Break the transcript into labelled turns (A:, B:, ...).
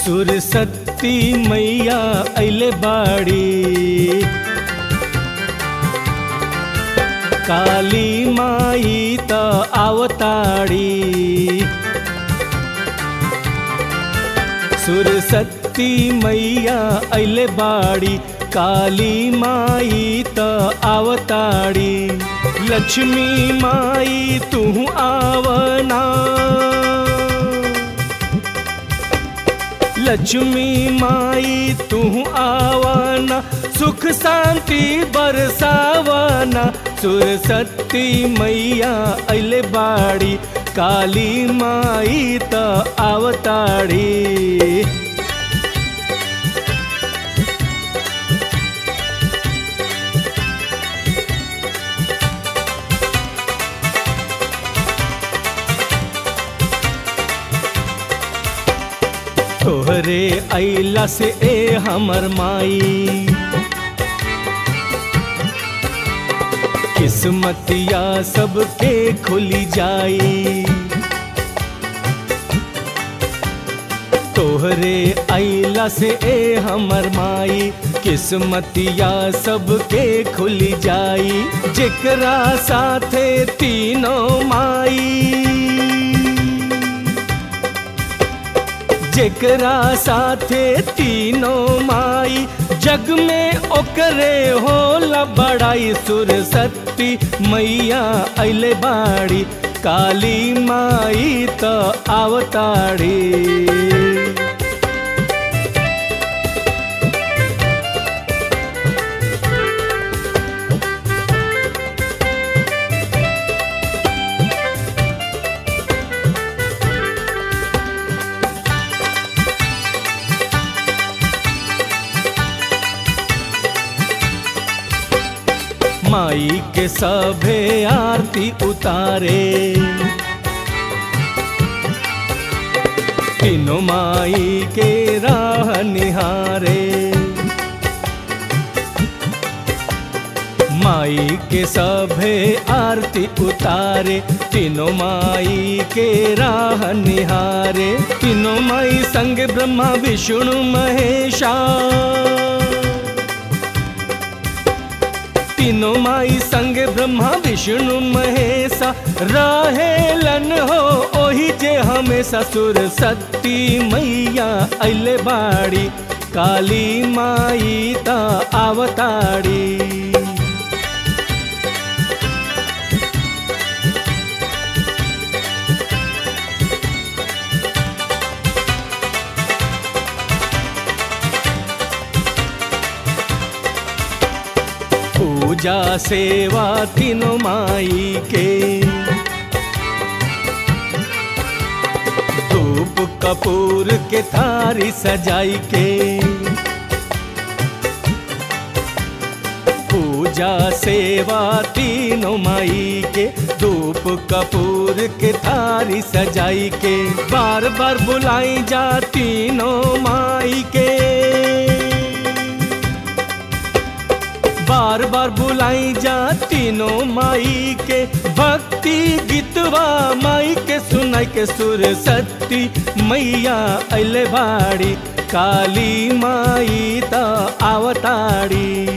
A: सुरसती मैया अइले बाड़ी काली माई त आवताड़ी सुरसती मैया अइले बाड़ी काली माई त आवताड़ी लक्ष्मी माई तू आवना लक्ष्मी माई तू आवाना सुख शांति बरसावाना सुरसती मैया अइले बाड़ी काली माई त आवताड़ी तोहरे अइला से ए हमर माई किस्मतिया सबके खुली जाई तोहरे अइला से ए हमर माई किस्मतिया सबके खुली जाई जेकरा साथे तीनों माई जेकरा साथे तीनों माई जग में ओकरे होला बड़ाई सुरसती मैया अइले बाड़ी काली माई त आवताड़ी माई के सभे आरती उतारे तीनों माई के राह निहारे माई के सभे आरती उतारे तीनों माई के राह निहारे तीनों माई संग ब्रह्मा विष्णु महेशा तीनों माई संग ब्रह्मा विष्णु महेशा रहेलन हो ओही जे हमेशा सुर सती मैया अइले बाड़ी काली माई ता आवताड़ी पूजा सेवा तीनों माई के धूप कपूर के थारी सजाई के पूजा सेवा तीनों माई के धूप कपूर के थारी सजाई के बार बार बुलाई जा तीनों माई के बार बार बुलाई जा तीनों माई के भक्ति गीतवा माई के सुनाई के सुर सती मैया अले बाड़ी काली माई त आवताड़ी